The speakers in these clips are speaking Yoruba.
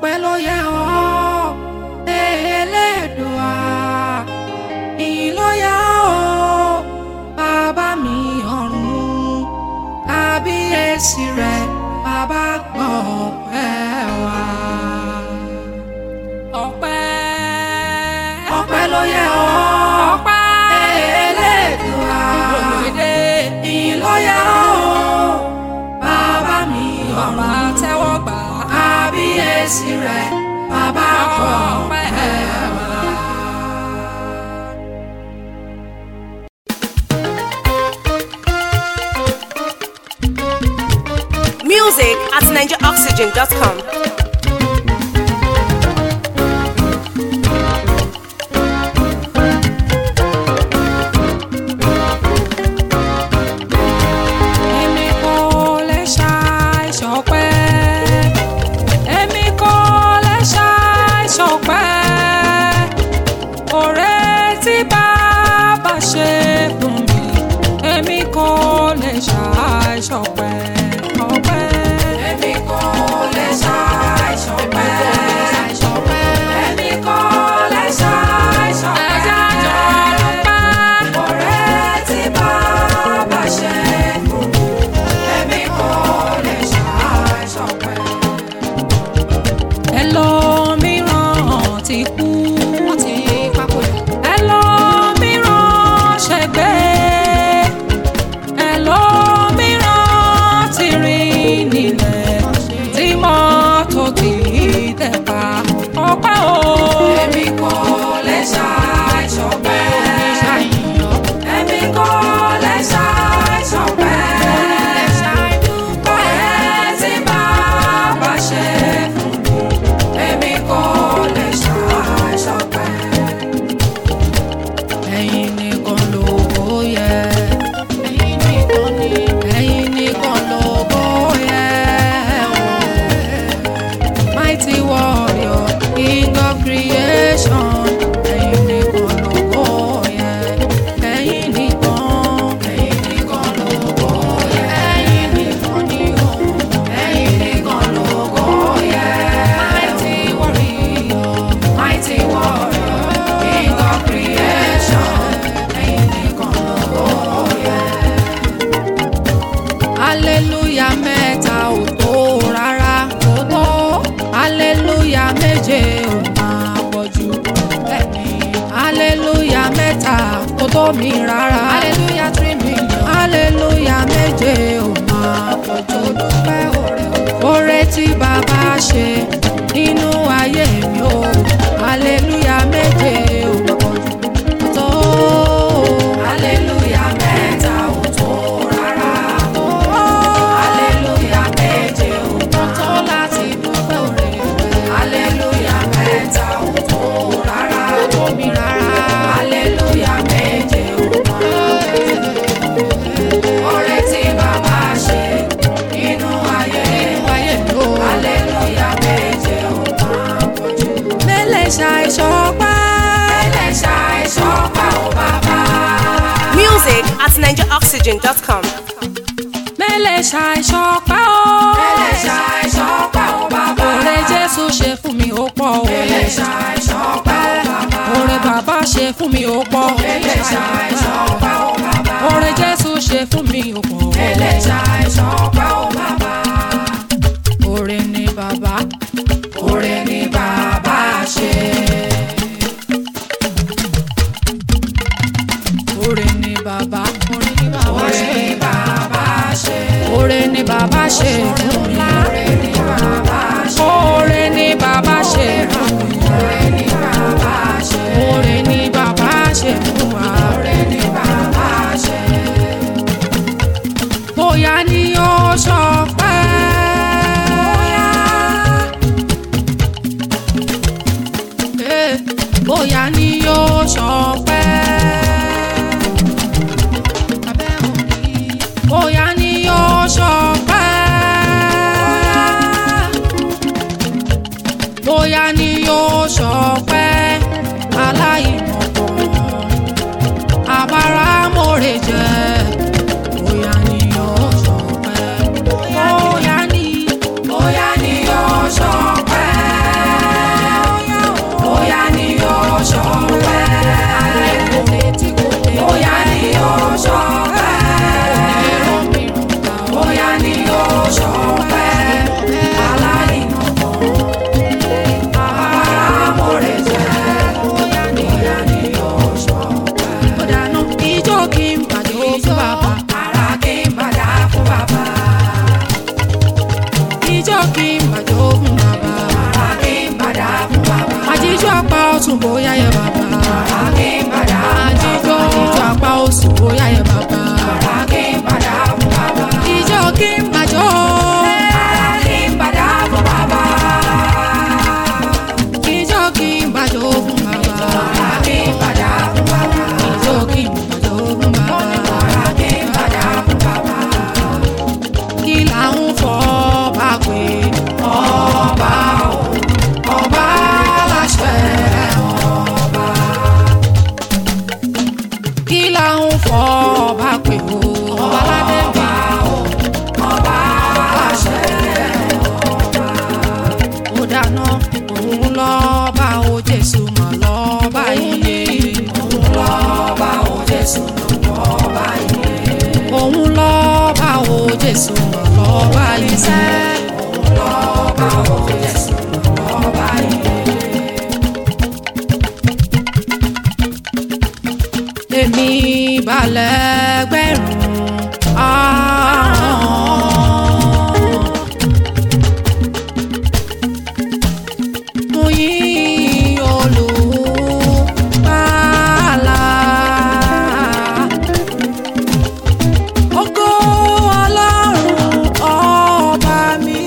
ọpẹ́ ló yẹ ọ́ Elédùà ìyìn ló yẹ ọ́ bàbá mi ọ̀run kábíyèsí rẹ bàbá gbọ́ ọpẹ́ wa. ọpẹ́ ọpẹ́ ló yẹ ọ́ ọpẹ́ Elédùà ìyìn ló yẹ ọ́ bàbá mi ọ̀run tẹ́wọ́ gbà kábíyèsí rẹ bàbá gbọ́ ọpẹ́ wa. Music at NigeriOxygen.com. Èmi kò lè ṣàìṣọpẹ́. Èmi kò lè ṣàìṣọpẹ́. Oore tí bàbá ṣe fún mi. Èmi kò lè ṣàìṣọpẹ́. Ọpẹ́. Èmi kò lè ṣàìṣọpẹ́. Èmi kò lè ṣàìṣọpẹ́. Ẹja jọ dúpẹ́. Oore tí bàbá ṣe fún mi. Èmi kò lè ṣàìṣọpẹ́. Ẹlòmíràn ti kú. Wọ́n ti papòdà. Ẹlòmíràn ṣègbé. Ẹlòmíràn ti rìn nílẹ̀. Tí mọ́tò ti tẹ̀ pa. Ọpẹ́ o. Èmi kò lè ṣàìṣọpẹ́. Èmi kò lè ṣàìṣọpẹ́. Ọpẹ́ tí bàbá ṣe fún mi. Èmi kò lè ṣàìṣọpẹ́. Ẹ̀yin nìkan lógo yẹ. Ẹ̀yin nìkan ni. Ẹ̀yin nìkan lógo yẹ. Mighty warrior, king of creation. Ẹ̀yin nìkan lógo yẹ. Ẹ̀yin nìkan. Ẹ̀yin nìkan lógo yẹ. Ẹ̀yin nìkan ni o. Ẹ̀yin nìkan lógo yẹ. Mighty warrior, mighty warrior, king of creation. Ẹ̀yin nìkan lógo yẹ aleluya mẹ́ta ò tó rárá kò tó aleluya méje ò máa pọ̀ jù bẹ́ẹ̀ni aleluya mẹ́ta kò tó mi rárá aleluya three million aleluya méje ò máa pọ̀ jù dúpẹ́ oore oore tí bàbá ṣe nínú ayé mi o aleluya méje ò pọ̀ jù kò tó aleluya mẹ́ta ò tó rárá aleluya méje ò tó láti dúpẹ́ oore aleluya mẹ́ta ò tó rárá kò tó mi rárá aleluya méje ò oore tí bàbá ṣe nínú ayé nínú ayé mi o aleluya méje ò máa pọ̀ jù. mẹ́lẹ̀ ṣàìṣọpẹ́ mẹ́lẹ̀ ṣàìṣọpẹ́ ò bàbá. Music at NigeriOxygen.com. mẹ́lẹ̀ ṣàìṣọpẹ́ o. mẹ́lẹ̀ ṣàìṣọpẹ́ o bàbá. oore jésù ṣe fún mi ó pọ̀ o. mẹ́lẹ̀ ṣàìṣọpẹ́ o bàbá. oore bàbá ṣe fún mi ó pọ̀ o. mẹ́lẹ̀ ṣàìṣọpẹ́ o bàbá. oore jésù ṣe fún mi ó pọ̀ o. mẹ́lẹ̀ ṣàìṣọpẹ́ o bàbá. oore ni bàbá. oore ni bàbá ṣe. oore ni bàbá. oore ni bàbá ṣe. oore ni bàbá ṣe. oore ni bàbá ṣe fún mi. oore ni bàbá ṣe. oore ni bàbá ṣe fún mi. oore ni bàbá ṣe. oore ni bàbá ṣe fún wa. oore ni bàbá ṣe. bóyá ni ó ṣọpẹ́. Eh, bóyá ni ó ṣọpẹ́ bóyá ni yóò ṣọpẹ́. bóyá ni yóò ṣọpẹ́ aláìmọ̀kan abáramọ̀rẹ̀ jẹ́. bóyá ni yóò ṣọpẹ́. bóyá ni bóyá ni yóò ṣọpẹ́. bóyá yẹ bàbá. Àjíjọ́ ìjọ apá oṣù bóyá yẹ bàbá. Ìjọ kí n bàjọ́. Ìjọ kí n bàjọ́ fún bàbá. Ìjọ kí n bàjọ́ fún bàbá. Kí là ń fọ́ bá pé ọba o, ọba láṣẹ ọba. Kí là ń fọ́ bá pé o, ọba ládé bí o, ọba láṣẹ ọba. Ó dáná òun lọ́ba o Jésù mà lọ́ba iye. Òun lọ́ba o Jésù lọ́ba iye. Òun lọ́ba o Jésù mà lọ́ba iye. Òun lọ́ba o Jésù lọ́ba iye. Èmi balẹ̀ gbẹ̀rún àrùn. mo yìn Olùgbàlà. Ògo Ọlọ́run ọba mi.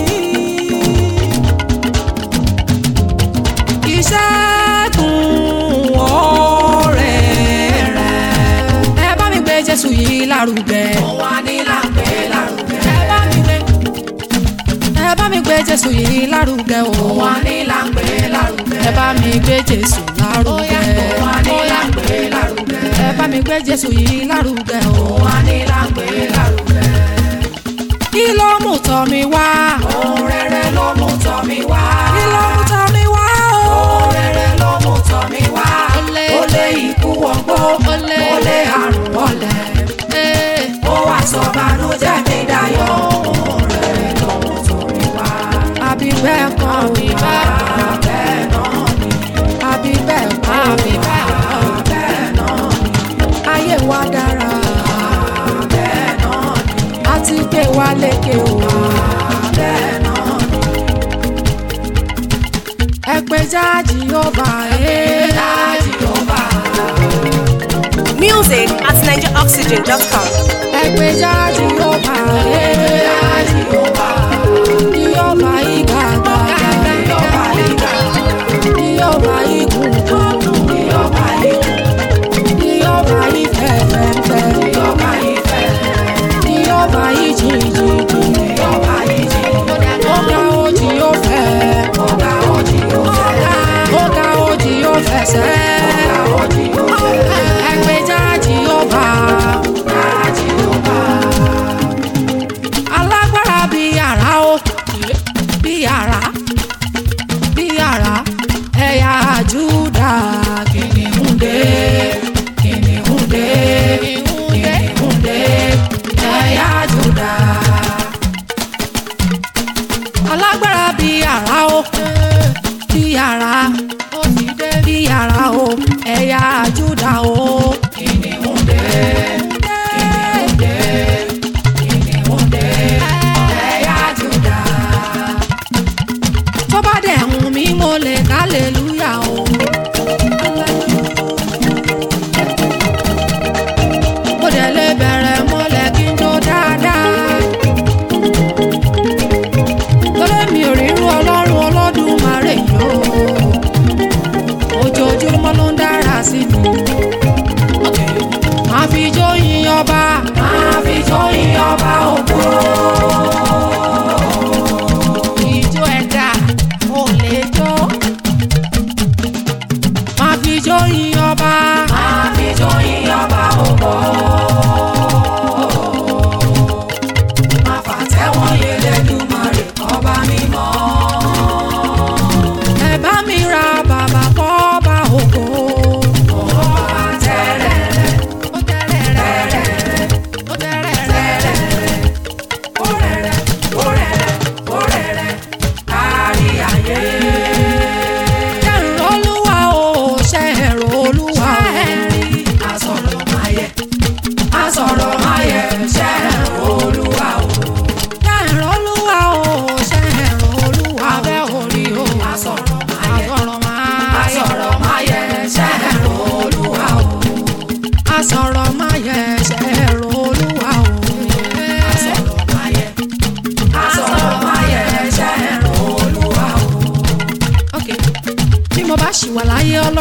Ìṣẹ́gun ọ̀rẹ́ rẹ̀. Ẹ bá mi gbé Jésù yìí lárugẹ. Wà ní láǹpẹ́ lárugẹ. Ẹ bá mi gbé ẹ bá mi gbé Jésù yìí lárugẹ o. Wà ní láǹpẹ́ lárugẹ. ẹ bá mi gbé Jésù lárugẹ. Wà ní láǹpẹ́ lárugẹ. ẹ bá mi gbé Jésù yìí lárugẹ o. Wà ní láǹpẹ́ lárugẹ. kí ló mú tọ́ mi wá. Ohun rere ló mú tọ́ mi wá. kí ló mú tọ́ mi wá o. Ohun rere ló mú tọ́ mi wá. Olè. Ó lé ikú wọgbó. Olè. Ó lé àrùn wọlẹ̀. Ee, Ó wá sọ bànújẹ́ mi dayọ̀. Ohun rere ló mú tọ́ mi wá. àbí bẹ́ẹ̀ kọ́ àbí bẹ́ẹ̀ Bẹ́ẹ̀ náà ni. àbí bẹ́ẹ̀ kọ́ àbí bẹ́ẹ̀ kọ́ Bẹ́ẹ̀ náà ni. ayé wa dára Bẹ́ẹ̀ náà ni. a ti gbé wa lékè o. Bẹ́ẹ̀ náà ni. ẹ pé jáàjì yóò bá ẹ. Dájú ó bá a. Music at NigeriOxygen.com. ẹ pé jáàjì yóò bá ẹ. Dájú ó bá a. yóò bá yí gàgà. Yóò bá yí gà. yóò bá yí gùngùn. Yóò bá yí gùn. yóò bá yí fẹ́fẹ́fẹ́. Yóò bá yí fẹ́. yóò bá yí jìjìjì. Yóò bá yí jì. ọ̀gá òjì yóò fẹ́. Ọ̀gá òjì yóò fẹ́. ọ̀gá òjì yóò fẹsẹ̀. Ọ̀gá òjì yóò fẹ́. ẹ pé jáàjì yóò bá. Dájú ó bá a. alágbára bí yàrá o bí yàrá bí yàrá ẹ̀yà Júdà kìnìún dé kìnìún dé kìnìún dé ẹ̀yà Júdà. alágbára bí yàrá o bí yàrá bí yàrá o ẹ̀yà Júdà o kìnìún dé kìnìún dé kìnìún dé ẹ̀yà Júdà. tó bá dẹ̀ hùn mí mo lè kálẹ̀lúyà o. mo dẹ̀ lè bẹ̀rẹ̀ mọ́lẹ̀ kí n jó dáadáa. torí mi ò rírú ọlọ́run Olódùmarè yìí o. ojoojúmọ́ ló ń dára sí mi. máa fi jó yin ọba. Máa fi jó yin ọba ògo. ìjó ẹ̀dá ò lè jó. máa fi jó yin ọba. Máa fi jó yin ọba ògo. Máa fàtẹ́wọ́n Elédùmarè ọba mímọ́. ẹ bá mi ra bàbá fọ́ba ògo. Ọba tẹ́rẹ̀ẹ́rẹ́. ó tẹ́rẹ̀ rẹ̀ ó tẹ́rẹ̀ rẹ̀. Orẹ̀rẹ̀, orẹ̀rẹ̀, orẹ̀rẹ̀, kárí ayé. ṣẹ̀rù olúwa o ṣẹ̀rù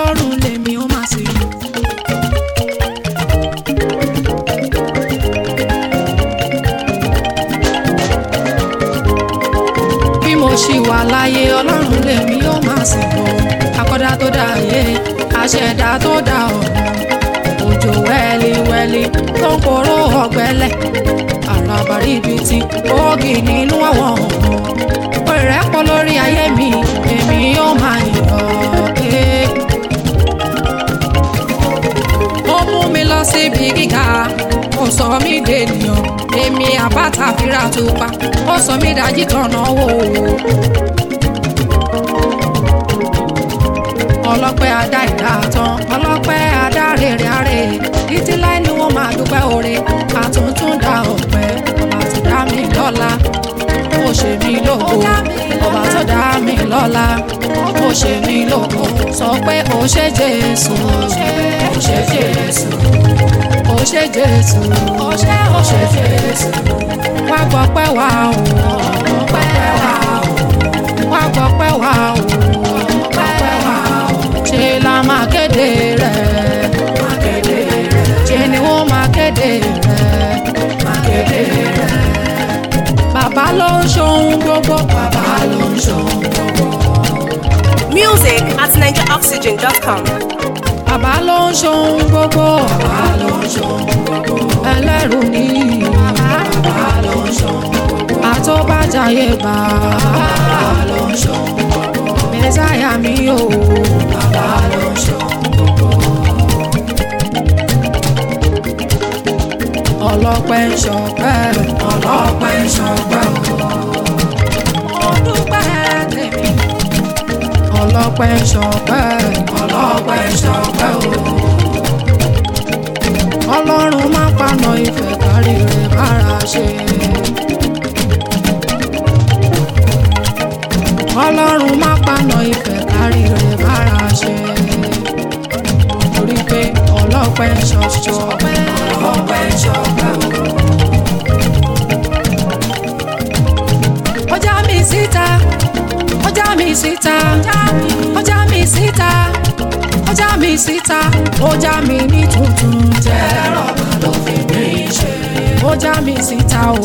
ọlọ́run lèmi ó máa sìn. bí mo ṣì wà láyé ọlọ́run lèmi ó máa sìn o akọ́dá tó dá ayé aṣẹ̀dá tó dá ọ̀run òjò wẹ́líwẹ́lí tó ń poró ọ̀gbẹ́lẹ̀ àràbàrí ibi tí ògì nínú àwọn ọ̀hún pẹ̀rẹ́ pọ̀ lórí ayé mi èmi yóò máa yọ̀ ẹ́. ó mú mi lọ síbi gíga ó sọ mí dènìyàn èmi àbáta fira tó pa ó sọ mí dájí tọ̀nà wò ó. ọlọ́pẹ́ adá ìdá tán ọlọ́pẹ́ adá rèrè àrè títí láì ní wọ́n máa dúpẹ́ oore àtúntún dá ọ̀pẹ́ ọba tó dá mi lọ́la ó ṣe mí lógo ọba tó dá mi lọ́la ó ṣe mí lógo sọ pé ó ṣe jésù ó ṣe jésù ó ṣe jésù ó ṣe ó ṣe jésù wá gbọ́ pẹ́ wá o pẹ́ wá o wá gbọ́ pẹ́ wá o pẹ́ wá o ṣe la máa kéde rẹ̀ máa kéde rẹ̀ ṣe ni wọ́n máa kéde rẹ̀ máa kéde rẹ̀ bàbá ló ń ṣohun gbogbo bàbá ló ń ṣohun gbogbo Music at NigeriOxygen.com. bàbá ló ń ṣohun gbogbo bàbá ló ń ṣohun gbogbo ẹlẹ́rù ni bàbá ló ń ṣohun gbogbo àtọ́bàjáyé bàbá ló ń ṣohun gbogbo mẹ́sàyà mi o bàbá ló ń ṣohun gbogbo. ọlọ́pẹ́ ń ṣọpẹ́ ọlọ́pẹ́ ń ṣọpẹ́ o. mo dúpẹ́ tèmi. ọlọ́pẹ́ ń ṣọpẹ́ ọlọ́pẹ́ ń ṣọpẹ́ o. ọlọ́run má paná ìfẹ́ kárí rẹ̀ bára ṣe. ọlọ́run má paná ìfẹ́ kárí rẹ̀ bára ṣe. torí pé ọlọ́pẹ́ ń ṣọṣọ ọlọ́pẹ́ ń ṣọpẹ́ o. ọjà mi síta ọjà mi síta ọjà mi síta ọjà mi síta ọjà mi ní tuntun tẹ́rọ ló fi mí ṣe ọjà mi síta o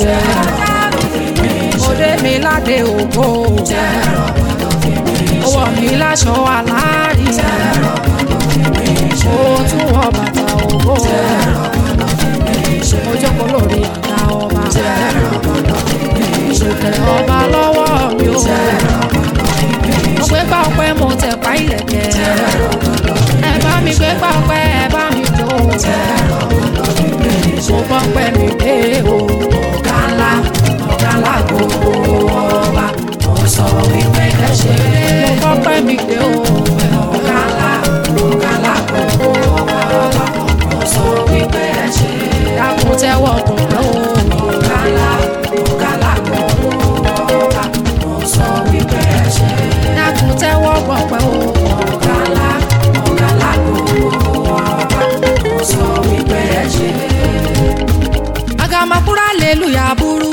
òde mi ládé ògo tẹ́rọ ló fi mí ṣe owó mi láṣọ aláàrí tẹ́rọ ló fi mí ṣe ó tún wọ bàtà ògo tẹ́rọ ló fi mí ṣe ó jókòó lórí àga ọba tẹ́rọ ló fi mí ṣe ìṣèkèrè ọba lọ́wọ́ mi ò. mo gbé gbà ọpẹ́ mo tẹ̀ pa ìlẹ̀kẹ̀. ẹ bá mi gbé gbà ọpẹ́ ẹ bá mi jó. mo bọ́ pẹ́ mi dé o. ọ̀gá ńlá ọ̀gá ńlá gbogbo ọba. mo sọ wípé ẹ ṣe é. mo bọ́ pẹ́ mi dé o. ọ̀gá ńlá ọ̀gá ńlá gbogbo ọba. mo sọ wípé ẹ ṣe é. dákun tẹ́wọ́ gbọ̀ngàn o. ọ̀gá ńlá ọ̀gá ńlá gbogbo ọba. mo sọ wípé ẹ ṣe é. dákun tẹ́wọ́ gbọ̀ngàn o. ọ̀gá ńlá ọ̀gá ńlá gbogbo ọba. mo sọ wípé ẹ ṣe é. agamakura aleluya buru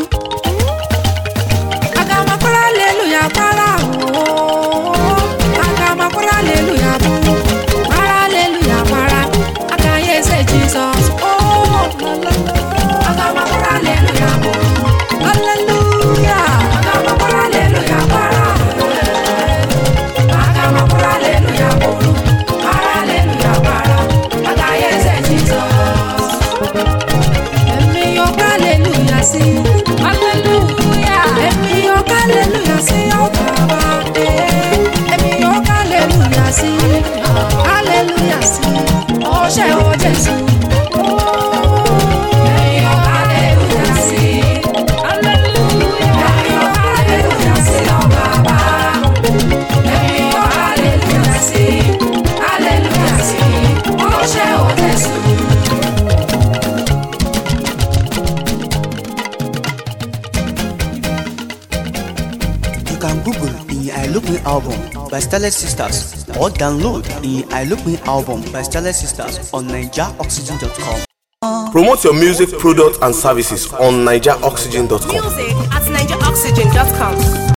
agamakura aleluya para o agamakura aleluya buru para aleluya para agaye say jesus oh agamakura aleluya buru aleluya agamakura aleluya para agamakura aleluya buru para aleluya para agaye say jesus èmi yọ kálẹ̀lúyà sí aleluya èmi yọ kálẹ̀lúyà sí ọ̀bàbà èmi yọ kálẹ̀lúyà sí aleluya sí ọṣẹ o Jésù. Èmi yọ kálẹ̀lúyà sí aleluya èmi yọ kálẹ̀lúyà sí ọ̀bàbà èmi yọ kálẹ̀lúyà sí aleluya sí ọṣẹ o Jésù. You can Google the I Look Me album by Starlet Sisters or download the I Look Me album by Starlet Sisters on NigerOxygen.com. Promote your music, product, and services on NigerOxygen.com. Music at NigeriOxygen.com.